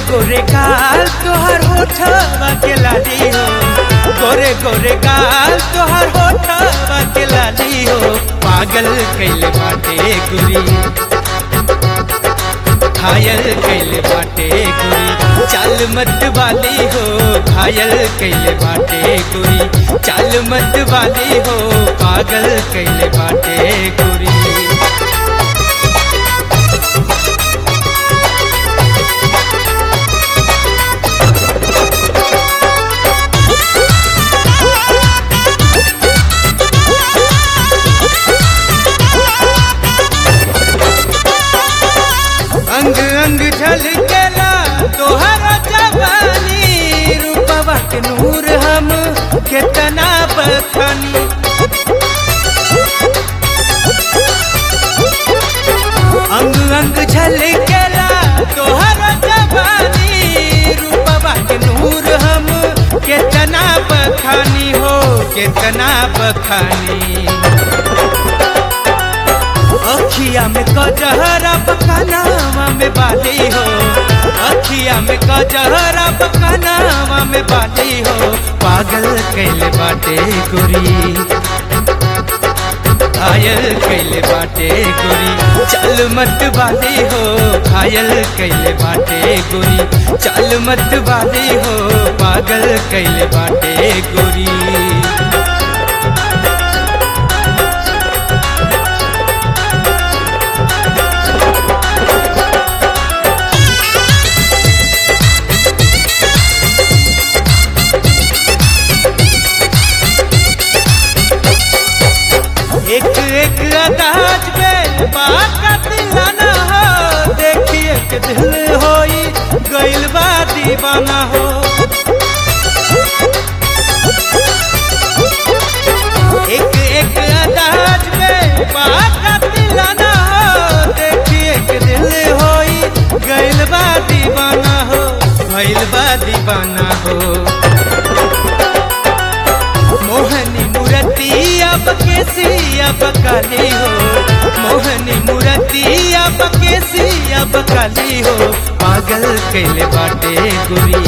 गोरे गाल तोहर होठवा के लाली हो गोरे गोरे गाल तोहर होठवा के लाली हो पागल कैले बाटे गुरी घायल कैले बाटे गुरी चाल मत वाली हो घायल कैले बाटे गुरी चाल मत वाली हो पागल कैले बाटे गुरी अंग अंग झलकेला तोहरा जवानी रूपवा के नूर हम केतना बखानी अंग अंग झलकेला तोहरा जवानी रूपवा के नूर हम केतना बखानी हो केतना बखानी अखिया में कजहरा पकानावा में बाली हो अखिया में कजहरा पकानावा में बाली हो पागल कैले बाटे गोरी घायल कैले बाटे गोरी चल मत वाली हो घायल कैले बाटे गोरी चल मत वाली हो पागल कैले बाटे गोरी एक एक अंदाज में बात का दिलाना हो देखिए के दिल होई गइल बा दीवाना हो एक एक अंदाज में बात का दिलाना हो देखिए के दिल होई गइल बा दीवाना हो गइल बा दीवाना हो मोहनी मूर्ति अब केसी अब काली हो मोहनी मूर्ति अब केसी अब काली हो पागल कैले बाटे गुरी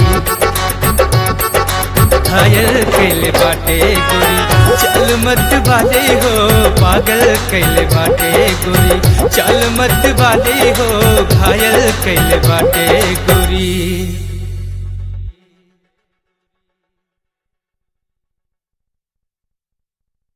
घायल कैले बाटे गुरी चल मत वाले हो पागल कैले बाटे गुरी चल मत वाले हो घायल कैले बाटे गुरी